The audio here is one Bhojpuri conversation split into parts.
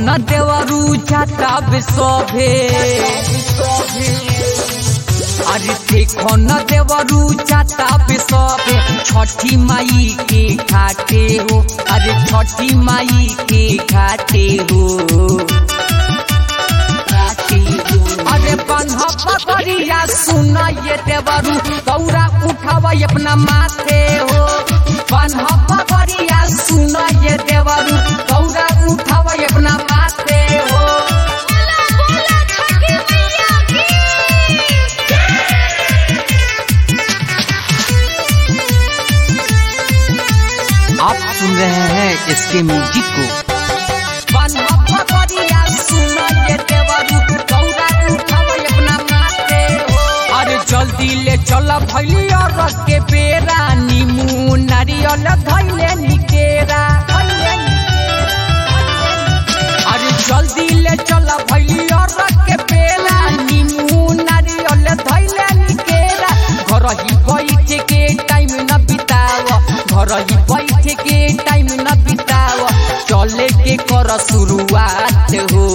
न देवरू जाता बिसोभे अरे देखो न देवरू जाता बिसोभे छठी माई के घाटे हो अरे छठी माई के घाटे हो घाटे हो अरे बंधा पकड़िया सुना ये देवरू गौरा उठावा अपना माथे हो बंधा पकड़िया सुना ये देवरू गौरा उठावा अपना माथे हो बोला बोला छठी मैया की आप सुन रहे हैं इसके म्यूजिक को बंधा पकड़िया सुना ये देवरू गौरा उठावा अपना माथे हो अरे जल्दी ले चल भैली और रख के बेरा नीमू नारियल धैले निकेरा धैले अरे जल्दी ले चल भैली और रख के बेला नीमू नारियल धैले निकेरा घर ही बैठ के टाइम न बिताव घर ही बैठ के टाइम न बिताव चले के कर शुरुआत हो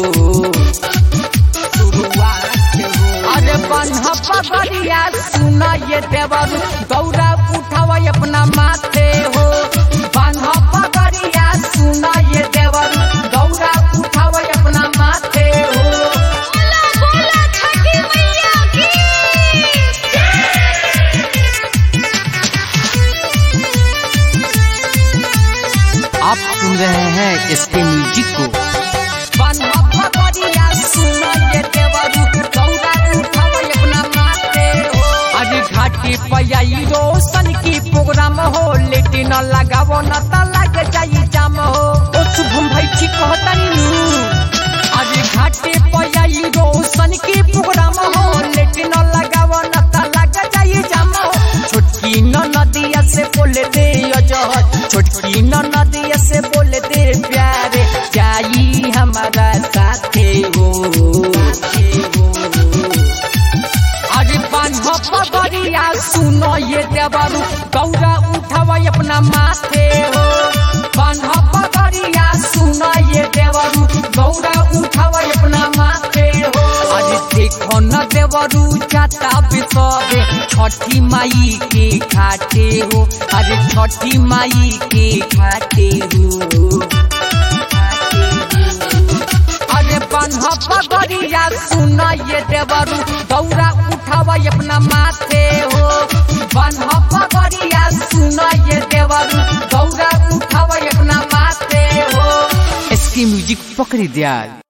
शुरुआत हो अरे बन्हा पकड़िया सुना ये देवर गौरा उठावा अपना माथे हो बन्हा पकड़िया सुना ये देवर गौरा उठावा अपना माथे हो बोला बोला छठी मैया की आप सुन रहे हैं इसके म्यूजिक को बन्हा पकड़िया सुना ये देवरू गौरा उठावा अपना माथे हो अरे घाटी पयाई रोशन की प्रोग्राम हो लेटी न लगावो न त लग जाई जाम हो ओ शुभम भाई ठीक कहतानी नु अरे घाटी पयाई रोशन की प्रोग्राम हो लेटी न लगावो न त लग जाई जाम हो छोटकी न नदिया से बोले दे अजहर छोटकी न नदिया से बोले दे प्यारे जाई हमारा साथे हो अरे बांधा पगड़िया सुनो ये देवरू गौरा उठावा अपना माथे हो बांधा पगड़िया सुनो ये देवरू गौरा उठावा अपना माथे हो अरे देखो न देवरू जाता बिसरे छठी माई के घाटे हो अरे छठी माई के घाटे हो अरे बन्हा पगड़िया सुना ये देवरू गौरा उठावा अपना माथे हो बन्हा पगड़िया सुना ये देवरू गौरा उठावा अपना माथे हो इसकी म्यूजिक पकड़ी दिया